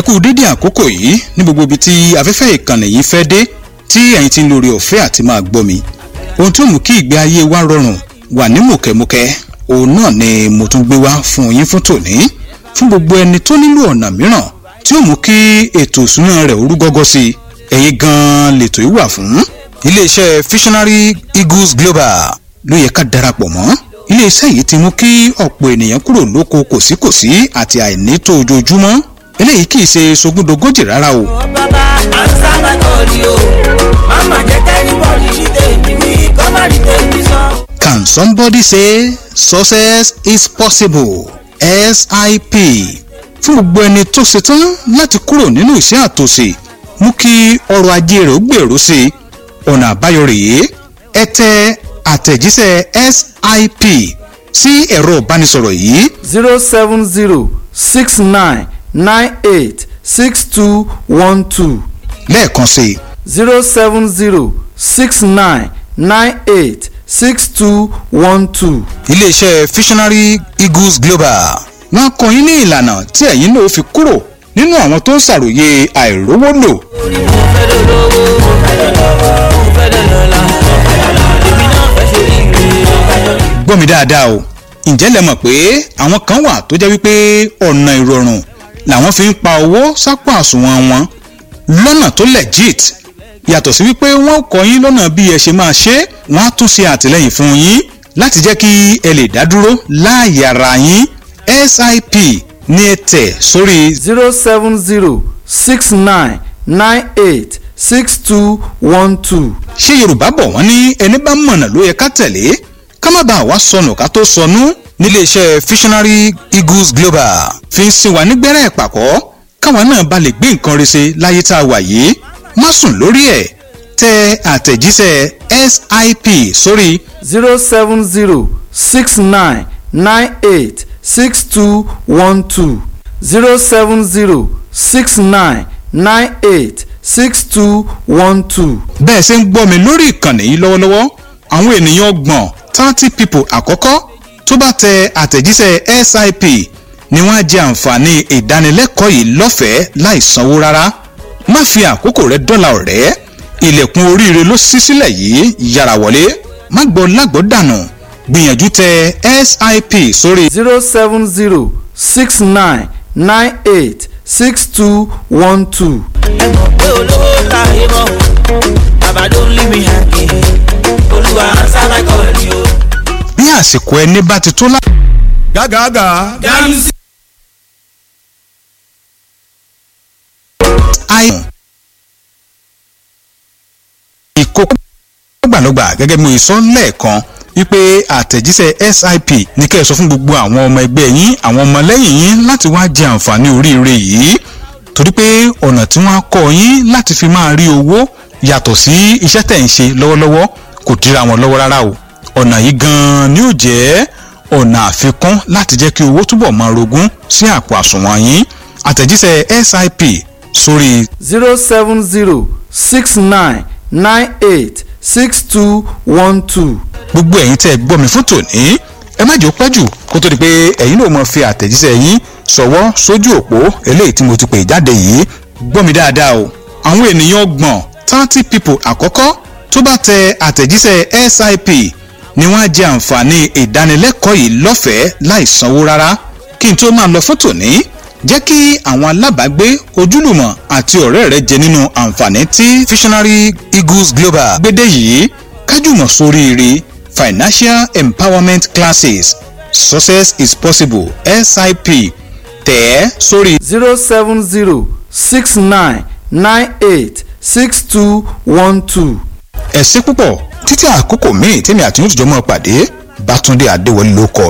ẹ kú dédé àkókò yìí ní gbogbo ibi tí afẹ́fẹ́ ìkànnì yìí fẹ́ dé tí ẹ̀yin ti ń lórí ọ̀fẹ́ àti máa gbọ́ mi ohun tó mú kí ìgbé ayé wa rọrùn wà ní mùkẹ́mùkẹ́ òun náà ni mo tún gbé wá fún yín fún tòní fún gbogbo ẹni tó nílò ọ̀nà mìíràn tí ó mú kí ètò ìsúná rẹ̀ orú gọ́gọ́ sí i ẹ̀yin gan-an lètò yìí wà fún iléeṣẹ́ visionary eagles global ló yẹ ká darapọ̀ mọ́ iléeṣẹ́ yìí ti mú kí ọ̀pọ̀ ènìyàn kúrò lóko kòsíkòsí àti àìnító ojoojúmọ́ eléyìí kì í ṣe sogúndogójì rárá o. bàbá ansa my call o mama jẹ kẹ́nìbọ̀dì ní tèmi wí kọ́mọ̀dì tèmi sọ. Can somebody say success is possible? SIP fún gbogbo ẹni tó ṣetán láti kúrò nínú ìṣẹ́ àtòsí mú kí ọrọ̀ ajé rẹ̀ ó gbèrú sí i ọ̀nà àbáyọ rèé ẹ tẹ àtẹ̀jíṣẹ́ SIP sí ẹ̀rọ ìbánisọ̀rọ̀ yìí zero seven zero six nine nine eight six two one two lẹ́ẹ̀kan sí i zero seven zero six nine nine eight six two one two. iléeṣẹ́ visionary eagles global wọ́n kọ́ yín ní ìlànà tí ẹ̀yin náà fi kúrò nínú àwọn tó ń ṣàròyé àìrówó lò orí mo fẹ́ lọ lówó mo fẹ́ lọ lọ́wọ́ mo fẹ́ lọ lọ́la èmi náà fẹ́ ṣe ire. gbọ́ mi dáadáa o ǹjẹ́ lẹ mọ̀ pé àwọn kan wà tó jẹ́ wípé ọ̀nà ìrọ̀rùn làwọn fi ń pa owó sápò àsùnwọ̀n wọn lọ́nà tó legit yàtọ̀ sí wípé wọ́n kọ́ yín lọ́nà bí ẹ ṣe máa ṣe wọ́n á tún ṣe àtìlẹ́yìn fún yín láti jẹ́ kí ẹ lè dá dúró láàyè ara yín SIP ní ẹ tẹ̀ sórí zero seven zero six nine nine eight six two one two. ṣé yorùbá bọ̀ wọ́n ní ẹni bá mọ̀nà ló yẹ ká tẹ̀lé ká má bàa wá sọnù ká tó sọnù níléeṣẹ́ visionary eagles global fi ń sin wa nígbẹ́rẹ́ ìpàkọ́ káwa náà bá lè gbé nǹkan rẹ̀ ṣe láyé tá a wà yìí má sùn lórí ẹ̀ tẹ àtẹ̀jíṣẹ́ sip sórí zero seven zero six nine nine eight six two one two zero seven zero six nine nine eight six two one two. bẹ́ẹ̀ ṣe ń gbọ́ mi lórí ìkànnì yìí lọ́wọ́lọ́wọ́ àwọn ènìyàn ọgbọ̀n thirty people àkọ́kọ́ tó bá tẹ àtẹ̀jíṣẹ́ sip ni wọ́n á jẹ àǹfààní ìdánilẹ́kọ̀ọ́ yìí lọ́fẹ̀ẹ́ láì sanwó rárá má fi àkókò rẹ dọ́là ọ̀rẹ́ ilẹ̀kùn oríire ló ṣí sílẹ̀ yìí yára wọlé má gbọ́ lágbọ́ dànù gbìyànjú tẹ sip sórí zero seven zero six nine nine eight six two one two. ẹ mọ̀ pé olówó láyé mọ́ bàbá ló ń lé mi hàkì olúwa ansa my call o. bí àsìkò ẹni bá ti tó lá. gágàgà. ganusi. àìsàn ìkókó gbàlọ́gbà gẹ́gẹ́ bí mo sọ lẹ́ẹ̀kan wípé àtẹ̀jíṣẹ́ sip ní kẹ́ ẹ sọ fún gbogbo àwọn ọmọ ẹgbẹ́ yín àwọn ọmọlẹ́yìn yín láti wá jẹ àǹfààní oríire yìí torí pé ọ̀nà tí wọ́n á kọ́ yín láti fi máa rí owó yàtọ̀ sí iṣẹ́ tẹ̀ ń ṣe lọ́wọ́lọ́wọ́ kò dira wọn lọ́wọ́ rárá o ọ̀nà yìí gan-an ni ó jẹ́ ọ̀nà àfikún láti jẹ́ kí owó túbọ̀ máa rogún sí àpò àsùnwọ̀n yín àtẹ̀jíṣẹ́ sip sórí zero seven zero six nine nine eight six two one two. gbogbo ẹ̀yin tẹ́ ẹ gbọ́ mi fún tòní ẹ má jẹ́ ó pẹ́ jù kó tó di pé ẹ̀yin náà mọ̀ fi àtẹ̀jíṣẹ́ yín ṣọwọ́ sójú òpó eléyìí tí mo ti pè jáde yìí gbọ́ mi dáadáa o àwọn ènìyàn ọgbọ̀n thirty people àkọ́kọ́ tó bá tẹ àtẹ̀jíṣẹ́ sip ni wọ́n á jẹ àǹfààní ìdánilẹ́kọ̀ọ́ yìí lọ́fẹ̀ẹ́ láì sanwó rárá kí n tó máa lọ fún tòní jẹ́ kí àwọn alábàágbé ojúlùmọ̀ àti ọ̀rẹ́ rẹ jẹ nínú àǹfààní tí visionary eagles global gbédè yìí kájùmọ̀ sóríire financial empowerment classes success is possible sip tẹ̀ ẹ́ sórí zero seven zero six nine nine eight six two one two. ẹ̀sìn púpọ̀ títí àkókò míì tèmi àti yóò tìjọ́ mọ́ pàdé bátúndé adéwọlé ló kọ́